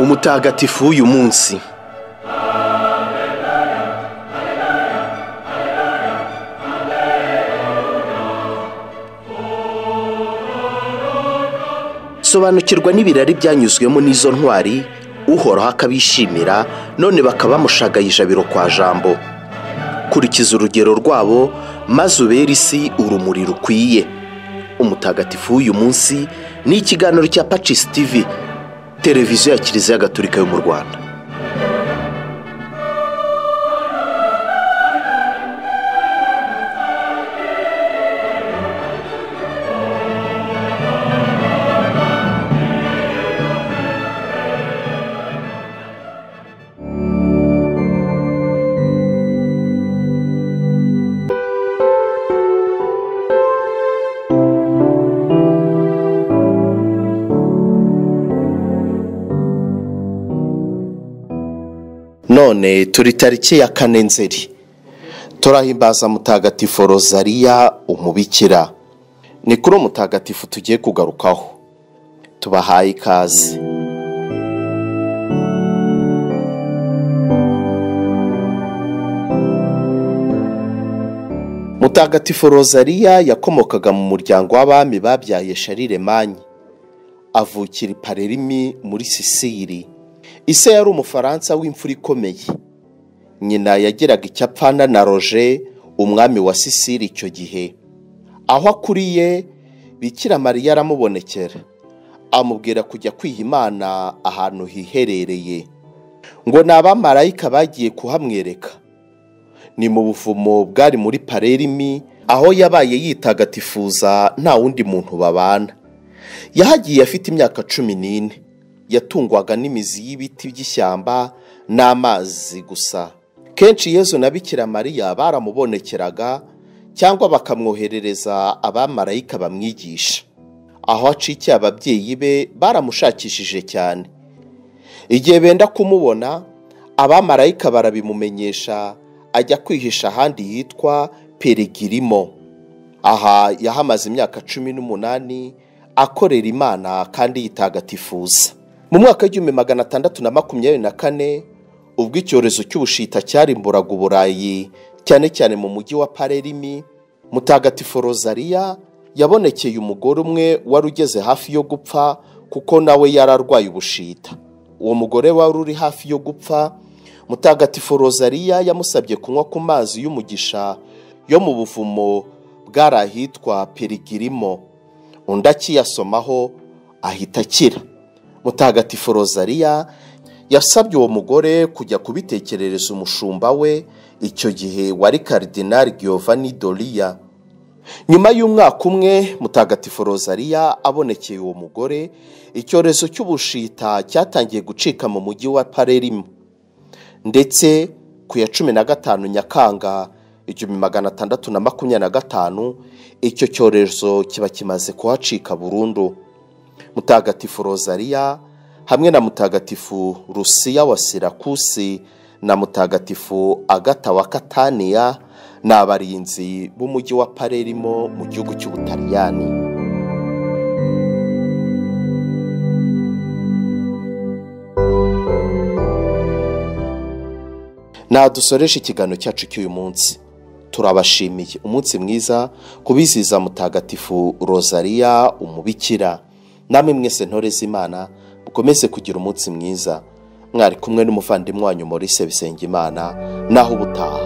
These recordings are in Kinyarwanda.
mutagatifu w'uyu munsi sobanukirwa n'ibirari byanyuzwemo n'izo ntwari uhoraho akabishimira none bakaba bamushagaye ijabiro kwa jambo kurikiza urugero rwabo maze ubere isi urumuri rukwiye umutagatifu w'uyu munsi ni ikiganiro cya pacisi tivi televiziyo ya kiliziya gatolika yo mu rwanda none turi tariki ya kane nzeri turahimbaza mutagatifu rozariya umubikira ni kuri mutagatifu tugiye kugarukaho tubahaye ikaze mutagatifu rozariya yakomokaga mu muryango w'abami babyaye shariremanyi avukira i parerimi muri sisiri ise yari umufaransa w'imfura ikomeye nyina yageraga icyapfana na roger umwami wa sisiri icyo gihe aho akuriye bikira mariya aramubonekera amubwira kujya kwiha imana ahantu hiherereye ngo ni abamarayika bagiye kuhamwereka ni mu buvumo bwari muri parerimi aho yabaye yitagatifuza nta wundi muntu babana yahagiye afite imyaka cumi n'ine yatungwaga n'imizi y'ibiti by'ishyamba n'amazi gusa kenshi yezu na bikira mariya baramubonekeraga cyangwa bakamwoherereza abamarayika bamwigisha aho acikiye ababyeyi be baramushakishije cyane igihe benda kumubona abamarayika barabimumenyesha ajya kwihisha ahandi hitwa perigirimo aha yahamaze imyaka cumi n'umunani akorera imana kandi yitagatifuza mu mwaka w'igihumbi magana atandatu na makumyabiri na kane ubwo icyorezo cy'ubushita cyarimburaga uburayi cyane cyane mu mujyi wa parerimi mutagatifu rozariya yabonekeye umugore umwe wari ugeze hafi yo gupfa kuko nawe yari arwaye ubushita uwo mugore wari uri hafi yo gupfa mutagatifu rozariya yamusabye kunywa ku mazi y'umugisha yo mu buvumo bwari ahitwa perigirimo undi akiyasomaho ahita akira mutagatifu rozariya yasabye uwo mugore kujya kubitekerereza umushumba we icyo gihe wari karidinari Giovanni doriya nyuma y'umwaka umwe mutagatifu rozariya abonekeye uwo mugore icyorezo cy'ubushita cyatangiye gucika mu mujyi wa parerimo ndetse ku ya cumi na gatanu nyakanga igihumbi magana atandatu na makumyabiri na gatanu icyo cyorezo kiba kimaze kuhacika burundu mutagatifu rozariya hamwe na mutagatifu rusiya wa sirakusi na mutagatifu agata wa kataniya ni abarinzi b'umujyi wa parerimo mu gihugu cy'ubutaliyani nadusoresha ikiganiro cyacu cy'uyu munsi turabashimiye umunsi mwiza kubiziza mutagatifu rozariya umubikira namwe mwese ntoreze imana mukomeze kugira umunsi mwiza mwari kumwe n'umuvandimwe wanyu Maurice Bisengimana naho ubutaha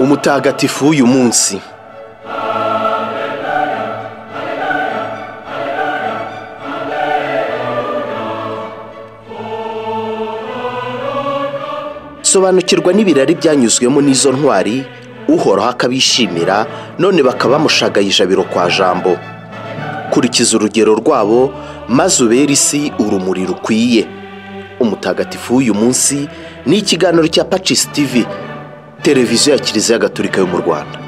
umutagatifu w'uyu munsi sobanukirwa n'ibirari byanyuzwemo n'izo ntwari uhoraho akabishimira none bakaba bamushagaye ijabiro kwa jambo kurikiza urugero rwabo maze ubere isi urumuri rukwiye umutagatifu w'uyu munsi ni ikiganiro cya pacisi tivi televiziyo ya kiliziya gatolika yo mu rwanda